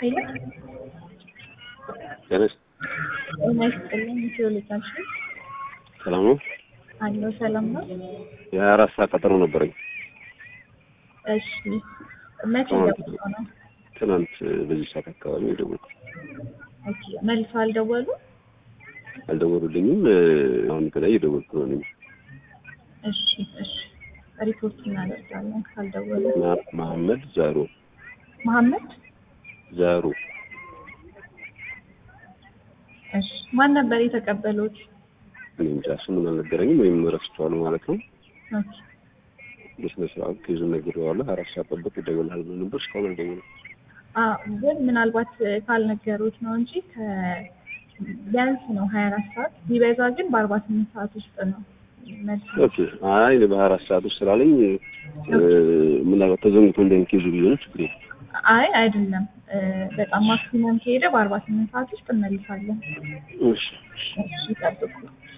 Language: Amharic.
ሄሎ ተነስ ጤና ይስጥልኝ። ኢትዮ ልጃች ሰላም ነው። አለው ሰላም ነው። የሀያ አራት ሰዓት ቀጠሮ ነበረኝ እሺ መቼ አዎ። ገብቶ ነው? ትናንት በዚህ ሰዓት አካባቢ የደወልኩ ኦኬ መልሶ አልደወሉ? አልደወሉልኝም። አሁን ከላይ የደወልኩ ነው እኔም። እሺ እሺ ሪፖርት እናደርጋለን ካልደወሉ። ማ- መሐመድ ዛሩ መሐመድ ዛሩ እሺ ማን ነበር የተቀበሉት? እኔ እንጃ ስሙን አልነገረኝም ወይም ረስቼዋለሁ ማለት ነው። ኦኬ በስነ ስርዓት ኬዙን ነግሬዋለሁ። ሀያ አራት ሰዓት ጠብቅ ይደውልሃል ብሎ ነበር። እስካሁን አልደወለም። አ ግን ምናልባት ካልነገሩት ነው እንጂ ከ ቢያንስ ነው ሀያ አራት ሰዓት ቢበዛ ግን በአርባ ስምንት ሰዓት ውስጥ ነው መልስ ኦኬ አይ እኔ በሀያ አራት ሰዓት ውስጥ ስላለኝ እ፣ ምናልባት ተዘንግቶ እንደን ኬዙ ቢሆን ችግር የለም። አይ አይደለም እ፣ በጣም ማክሲመም ከሄደ በአርባ ስምንት ሰዓት ውስጥ እንመልሳለን። እሺ እሺ ይጠብቁ።